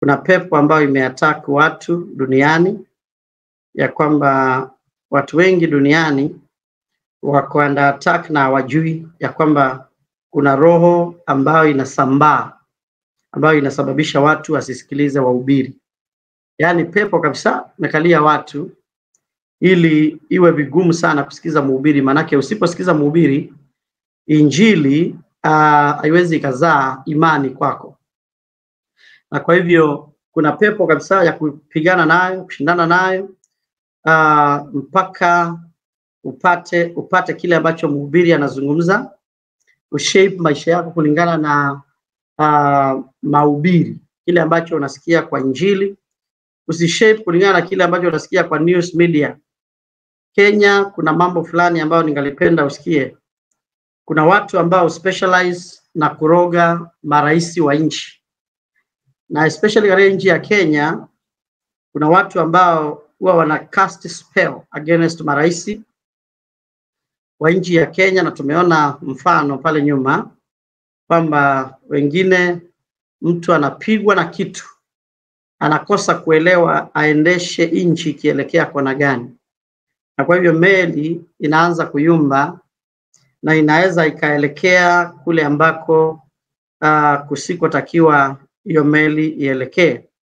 kuna pepo ambayo imeattack watu duniani, ya kwamba watu wengi duniani wako under attack na hawajui ya kwamba kuna roho ambayo inasambaa ambayo inasababisha watu wasisikilize wahubiri. Yaani pepo kabisa imekalia watu ili iwe vigumu sana kusikiza mhubiri, maanake usiposikiza mhubiri injili ah, haiwezi ikazaa imani kwako, na kwa hivyo kuna pepo kabisa ya kupigana nayo, kushindana nayo ah, mpaka upate upate kile ambacho mhubiri anazungumza, ushape maisha yako kulingana na uh, mahubiri, kile ambacho unasikia kwa injili, usishape kulingana na kile ambacho unasikia kwa news media. Kenya kuna mambo fulani ambayo ningalipenda usikie. Kuna watu ambao specialize na kuroga marais wa nchi, na especially katika nchi ya Kenya kuna watu ambao huwa wana cast spell against marais wa nchi ya Kenya, na tumeona mfano pale nyuma kwamba wengine mtu anapigwa na kitu anakosa kuelewa aendeshe nchi ikielekea kona gani, na kwa hivyo meli inaanza kuyumba na inaweza ikaelekea kule ambako uh, kusikotakiwa hiyo meli ielekee.